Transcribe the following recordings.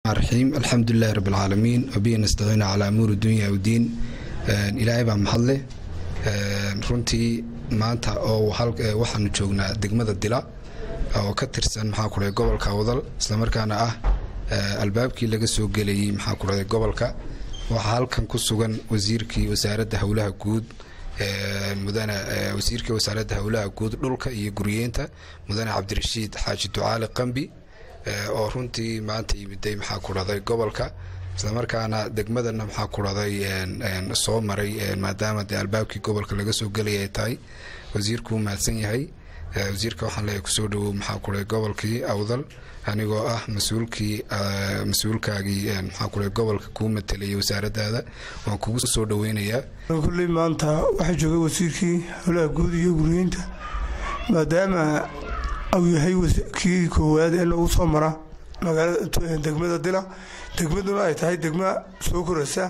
raxiim alxamdulilahi rabi alcaalamiin wabihi nastaciina calaa amuuri dunya wdiin ilaahay baa mahadleh runtii maanta oo waxaanu joognaa degmada dila oo ka tirsan maxaa ku dhahay gobolka awdal islamarkaana ah albaabkii laga soo gelayay maxaa ku dhahay gobolka waxaa halkan ku sugan wasiirkii wasaaradda howlaha guud mudane wasiirkii wasaaradda howlaha guud dhulka iyo guryeenta mudane cabdirashiid xaaji ducaali qambi oo runtii maanta yimiday maxaa ku dhahday gobolka islamarkaana degmadana maxaa ku dhahday soo maray maadaama dee albaabkii gobolka laga soo gelaya ay tahay wasiirkuu mahadsan yahay wasiirka waxaan leeyahay kusoo dhawow maxaa ku dhahay gobolkii awdal anigoo ah mas-uulkii mas-uulkaagii maxaa ku dhahay gobolka kuu matalayay wasaaradaada waan kugu soo dhaweynayaa kulley maanta waxaa joogay wasiirkii howlaha guud iyo guryeynta maadaama uu yahay kii koowaad ee lagu soo mara magaalada degmada dila degmaduna ay tahay degma soo koraysa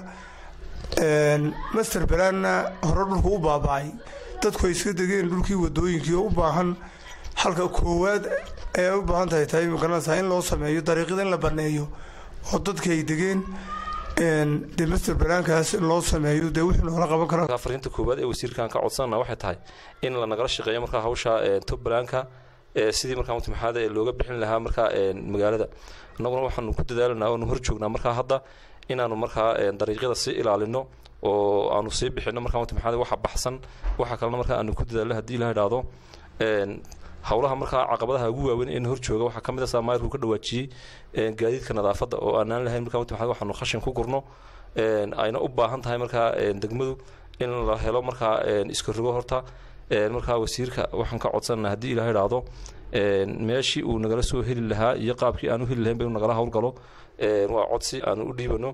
master balaanna hore dhulku u baaba'ay dadku ay iska degeen dhulkii wadooyinkii oo u baahan halka koowaad ee u baahan tahay tahay magaranaysaa in loo sameeyo dariiqyada in la baneeyo oo dadka ay degeen dee master balaankaas in loo sameeyo dee wuxuu noola qaban karaa fariinta koowaad ee wasiirkan ka codsanana waxay tahay in la nagala shaqeeyo markaa hawsha top balaanka sidii markaa mutamaxaada looga bixin lahaa markaa magaalada annaguna waxaanu ku dadaalanaa oonu hor joognaa markaa hadda inaanu markaa dariiqyada sii ilaalino oo aanu sii bixino markaa mutamaxaada waxa baxsan waxa kalena markaa aanu ku dadaalno haddii la idhaahdo howlaha markaa caqabadaha ugu waaweyn ee hor jooga waxaa ka mid a saamayrku ka dhawaajiyey gaadiidka nadaafadda oo aanaan lahayn markaa mutamaxaada waxaanu khashin ku gurno ayna u baahan tahay markaa degmadu in la helo markaa iska rogo horta markaa wasiirka waxaan ka codsanana haddii ilaha idhaahdo meeshii uu nagala soo heli lahaa iyo qaabkii aanu heli lahayn ba inu nagala howlgalo waa codsi aanu u dhiibano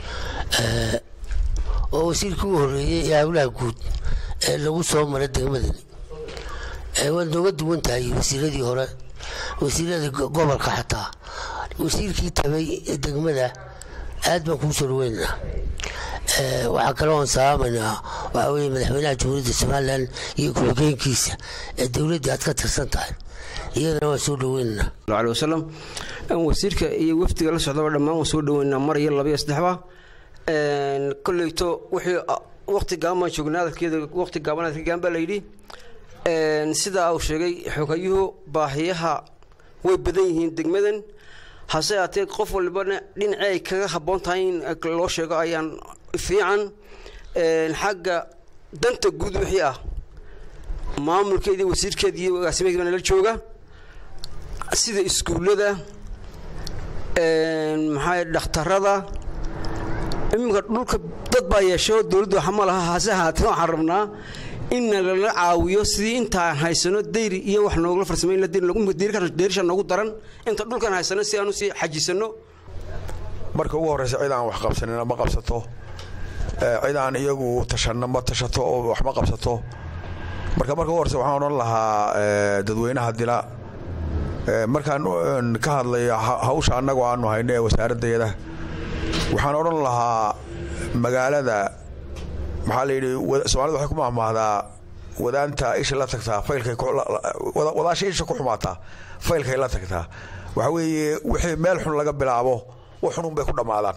oo wasiirkii u horeeyey ee howlaha guud ee lagu soo maray degmadani waad nooga duwan tahay wasiiradii hore wasiiradii gobolka xataa wasiirkii tabay degmada aad baan kuu soo dhaweynaa waxaa kale oon salaamaynaa waxaa weye madaxweynaha jamhuuriyadda somalilan iyo ku-xigeenkiisa ee dowladdii aad ka tirsan tahay iyadana waan soo dhaweynaynaa alي wasalam wasiirka iyo wafdiga la socdaba dhammaan waan soo dhaweynaa mar iyo labayo saddexba koleyto wixii waqti gaaban baan joognay hadalkeeda waqti gaaban hadalka gaan baa layidhi sidaa uu sheegay xogayuhu baahiyaha way badan yihiin degmadan hase aatee qof walbana dhinacii ay kaga habboon tahay in loo sheego ayaan fiican xagga danta guud wixii ah maamulkeedii wasiirkeedii iyo agaasimaheedii baa nala jooga sida iskuullada maxaa dhakhtarada iminka dhulka dad baa yeesho dowladdu waxa ma laha hase ahaatee waxaan rabnaa in nalala caawiyo sidii intaan haysano dayri iyo wax noogula farsamayn deerisha noogu daran inta dhulkan haysano si aanu sii xajisano marka ugu horreysa cid aan wax qabsanina ma qabsato cid aan iyagu tashanna ma tashato oo wax ma qabsato marka marka ugu horreysa waxaan odhan lahaa dadweynaha dila markaan ka hadlaya hawsha annagoo aanu hayno ee wasaaraddeeda waxaan odhan lahaa magaalada maxaa la yidhi soomaalida waxay ku mahmaahdaa wadaanta isha la tagtaa faylkay wadaasha isha ku xumaataa faylkay la tagtaa waxaa weeye wixii meel xun laga bilaabo wax xunun bay ku dhammaadaan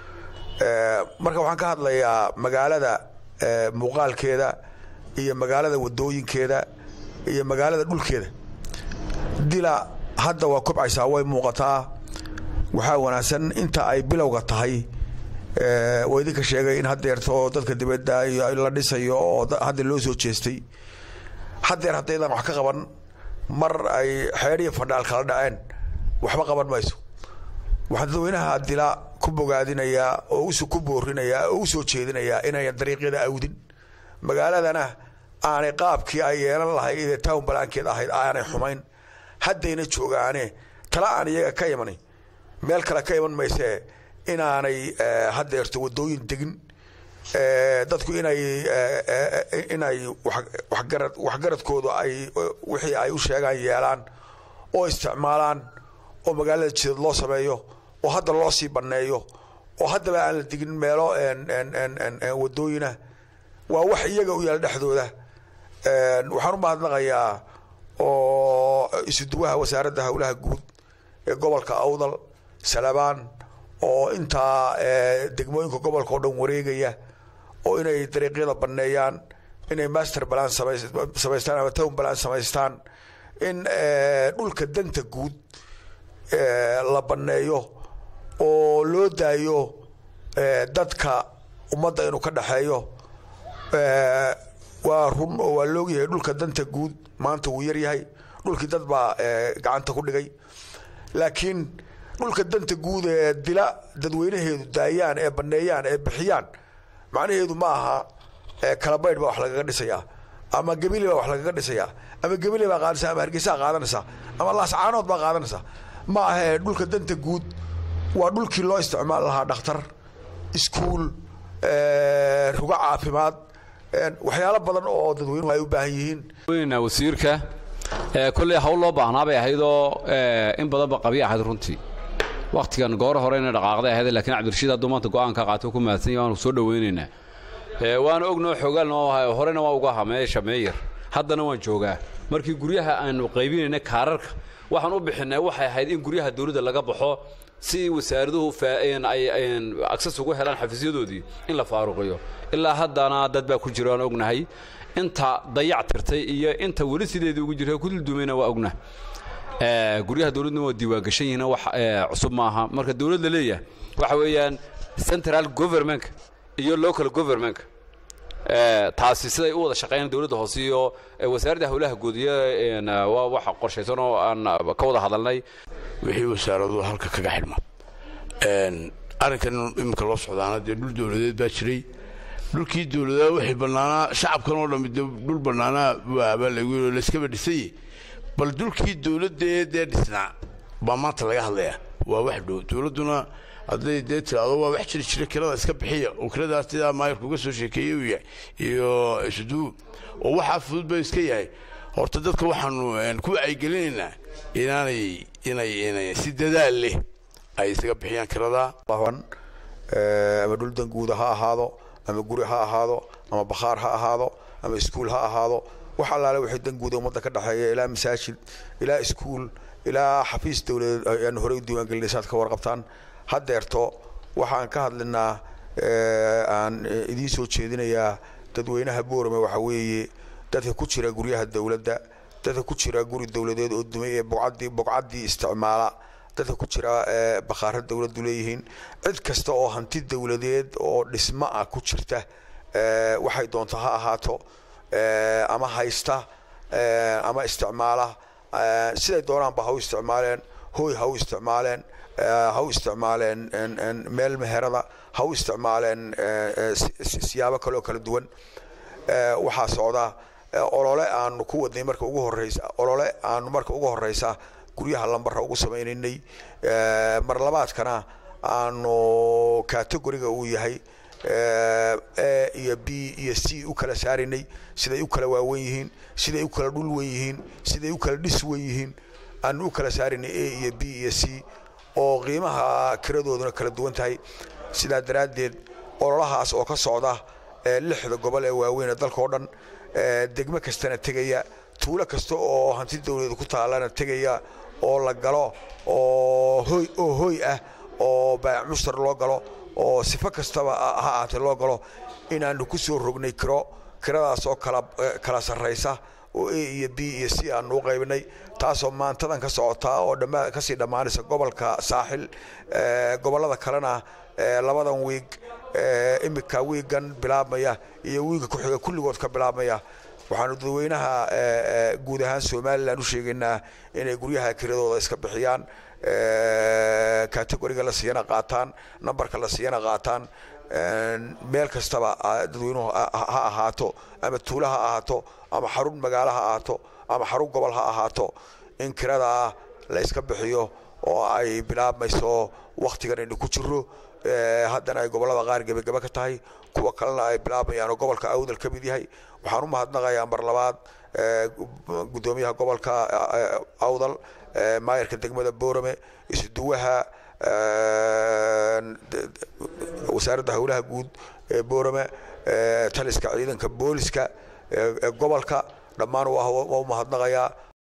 marka waxaan ka hadlayaa magaalada muuqaalkeeda iyo magaalada wadooyinkeeda iyo magaalada dhulkeeda dila hadda waa kobcaysaa way muuqataa waxaa wanaagsan inta ay bilowga tahay waa idinka sheegay in hadeerto oo dadka dibadda la dhisayo oo hadda loo soo jeestay hadeer haddaydaan wax ka qaban mar ay xeedh iyo fandhaal kala dhaceen waxba qaban mayso waxaan dadweynaha dila ku bogaadinayaa oo ku boorinayaa oo u soo jeedinayaa inayan dariiqyada awdin magaaladana aanay qaabkii ay yeelan lahayd ee town balaankeed ahayd aanay xumayn haddayna joogaane tala aan iyaga ka imani meel kale ka iman maysee inaanay hadeerto wadooyin degin dadku inay inay waxgarad waxgaradkoodu ay wixii ay u sheegaan yeelaan oo isticmaalaan oo magaalada jidad loo sameeyo oo hadda loo sii banneeyo oo haddaba aan la digin meelo wadooyina waa wax iyaga u yaala dhexdooda waxaan u mahadnaqayaa oo isuduwaha wasaaradda howlaha guud ee gobolka awdal salabaan oo intaa degmooyinka gobolka oo dhan wareegaya oo inay dariiqyada banneeyaan inay master balan samaystaan ama town balan samaystaan in dhulka danta guud la banneeyo oo loo daayo dadka ummadda inuu ka dhexeeyo waa run oo waa loogyahay dhulka danta guud maanta wuu yaryahay dhulkii dad baa gacanta ku dhigay laakiin dhulka danta guud ee dila dadweynaheedu daayaan ee banneeyaan ee bixiyaan macnaheedu ma aha kalabaydh baa wax lagaga dhisayaa ama gebile baa wax lagaga dhisayaa ama gebile baa qaadanaysa ama hargeysaa qaadanaysa ama laascaanood baa qaadanaysa ma ahee dhulka danta guud waa dhulkii loo isticmaali lahaa dhakhtar iskuul rugo caafimaad waxyaalo badan oo dadweynuhu ay u baahan yihiin wasiirka kolley hawl loo baahnaa bay ahaydoo in badanba qabya ahayd runtii wakhtigan goor hore inay dhaqaaqday ahayd laakiin cabdirashiid hadduu maanta go'aanka qaatay ku mahadsan yahay waanu soo dhowaynaynaa waana ognoo xogaalna waa horena waa uga hameesha meeyar haddana waan joogaa markii guryaha aanu qaybinayna kaararka waxaan u bixinay waxay ahayd in guryaha dawladda laga baxo si wasaaraduhu ay agsas ugu helaan xafiisyadoodii in la faaruqiyo ilaa haddana dad baa ku jira aan ognahay inta dayac tirtay iyo inta weli sideedii ugu jirta ku dulduumayna waa ogna guryaha dawladna waa diiwaangashan yihiin wax cusub maaha marka dawlad la leeyahay waxa weeyaan central governmentka iyo local governmentka taasi siday u wada shaqeeyaan dawladda hoose iyo wasaaradda howlaha guudiya waa wax qorshaysan oo aan ka wada hadalnay wixii wasaaradu halka kaga xidhma arrinkan iminka loo socdaana dee dhul dawladeed baa jiray dhulkii dawladaha wixii bannaanaa shacabkan oo dhammi de dhul bannaanaa waabaa lagu layskaba dhisaye bal dhulkii dawladda dee dhisnaa baa maanta laga hadlayaa waa wax dhow dawladduna hadday dee tiraado waa wax jiri jira kirada iska bixiya oo kiradaas sidaa maayarka uga soo sheekeeyey uu yahay iyo isduu oo waxaa fudud ba iska yahay horta dadka waxaanu ku wacyigelinaynaa inaanay inay inay si dadaal leh ay isaga bixiyaan kirada ama dhul danguuda ha ahaado ama guri ha ahaado ama bakhaar ha ahaado ama iskuul ha ahaado wax allaale wixii danguuda ummadda ka dhexeeya ilaa masaajid ilaa iskuul ilaa xafiis dowladeed ayaan horey u diiwaangelinay saad ka warqabtaan haddeerto waxaan ka hadlinaa aan idiin soo jeedinayaa dadweynaha boorame waxa weeye dadka ku jira guryaha dowladda dadka ku jira guri dowladeed oo dumay ee bocadii bogcaddii isticmaala dadka ku jira bakhaaro dowladdu leeyihiin cid kasta oo hanti dowladeed oo dhismo ah ku jirta waxay doonta ha ahaato ama haysta ama isticmaala siday doonaanba ha u isticmaaleen hooy ha u isticmaaleen ha u isticmaaleen meel meherada ha u isticmaaleen siyaabo kale oo kala duwan waxaa socda olole aanu ku wadnay marka ugu horeysa olole aanu marka ugu horeysa guryaha lambarra ugu samaynaynay mar labaadkana aanu categoriga uu yahay a iyo b iyo c u kala saaraynay siday u kala waawen yihiin siday u kala dhul wen yihiin siday u kala dhis wen yihiin aanu u kala saaraynay a iyo b iyo c oo qiimaha kiradooduna kala duwan tahay sidaa daraaddeed ololahaas oo ka socda lixda gobol ee waaweyn ee dalka oo dhan degmo kastana tegaya tuulo kasta oo hanti dowladeed ku taallana tegaya oo la galo oo hoy oo hoy ah oo baayac mushtar loo galo oo sifo kastaba ha ahaatee loo galo inaanu ku soo rognay kiro kiradaas oo kala kala sarraysa oo a iyo b iyo c aanu u qaybinay taasoo maantadan ka socotaa oo dhammaa kasii dhammaanaysa gobolka saaxil gobollada kalena labadan wiig imika wiigan bilaabmaya iyo wiiga ku-xiga kulligood ka bilaabmaya waxaanu dadweynaha guud ahaan somalilan u sheegaynaa inay guryaha kiradooda iska bixiyaan categoriga la siiyana qaataan nambarka la siiyana qaataan meel kastaba dadweynuhu ha ahaato ama tuulo ha ahaato ama xarun magaalo ha ahaato ama xarun gobol ha ahaato in kiradaa la iska bixiyo oo ay bilaabmayso wakhtigan aynu ku jiro haddana ay gobollada qaar gebagebe ka tahay kuwa kalena ay bilaabayaan oo gobolka awdal ka mid yahay waxaan u mahadnaqayaa mar labaad guddoomiyaha gobolka awdal maayarka degmada boorame isuduwaha wasaaradda howlaha guud ee boorame taliska ciidanka booliska ee gobolka dhammaan waa u mahadnaqayaa